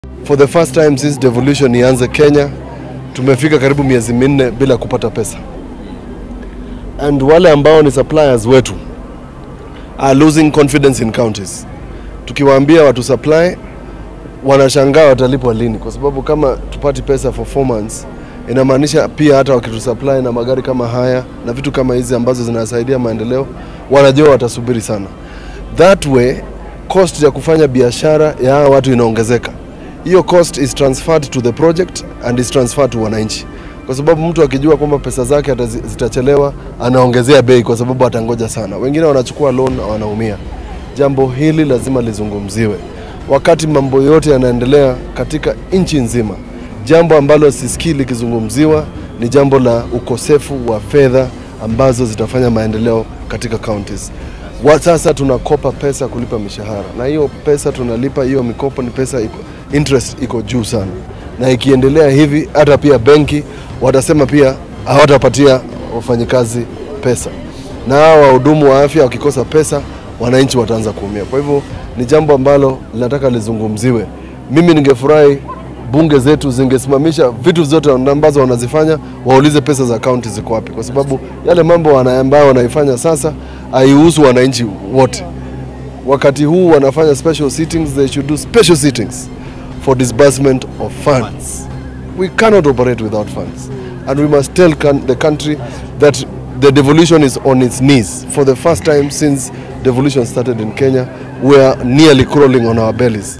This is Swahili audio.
For the first time since devolution ianze Kenya, tumefika karibu miezi minne bila kupata pesa, and wale ambao ni suppliers wetu are losing confidence in counties. Tukiwaambia watu supply, wanashangaa watalipwa lini, kwa sababu kama tupati pesa for four months inamaanisha pia hata wakitusupply na magari kama haya na vitu kama hizi ambazo zinasaidia maendeleo, wanajua watasubiri sana. That way cost ya kufanya biashara ya hawa watu inaongezeka. Hiyo cost is transferred to the project and is transferred to wananchi, kwa sababu mtu akijua kwamba pesa zake hata zi- zitachelewa, anaongezea bei kwa sababu atangoja sana. Wengine wanachukua loan na wanaumia. Jambo hili lazima lizungumziwe wakati mambo yote yanaendelea katika nchi nzima. Jambo ambalo sisikii likizungumziwa ni jambo la ukosefu wa fedha ambazo zitafanya maendeleo katika counties. Wa sasa tunakopa pesa kulipa mishahara, na hiyo pesa tunalipa, hiyo mikopo ni pesa iko, interest iko juu sana, na ikiendelea hivi hata pia benki watasema pia hawatapatia wafanyikazi pesa, na hawa wahudumu wa afya wakikosa pesa, wananchi wataanza kuumia. Kwa hivyo ni jambo ambalo linataka lizungumziwe. Mimi ningefurahi bunge zetu zingesimamisha vitu zote ambazo wanazifanya, waulize pesa za kaunti ziko wapi, kwa sababu yale mambo wana- ambayo wanaifanya sasa haihusu wananchi wote. Wakati huu wanafanya special sittings, they should do special sittings for disbursement of funds. We cannot operate without funds, and we must tell can- the country that the devolution is on its knees. For the first time since devolution started in Kenya, we are nearly crawling on our bellies.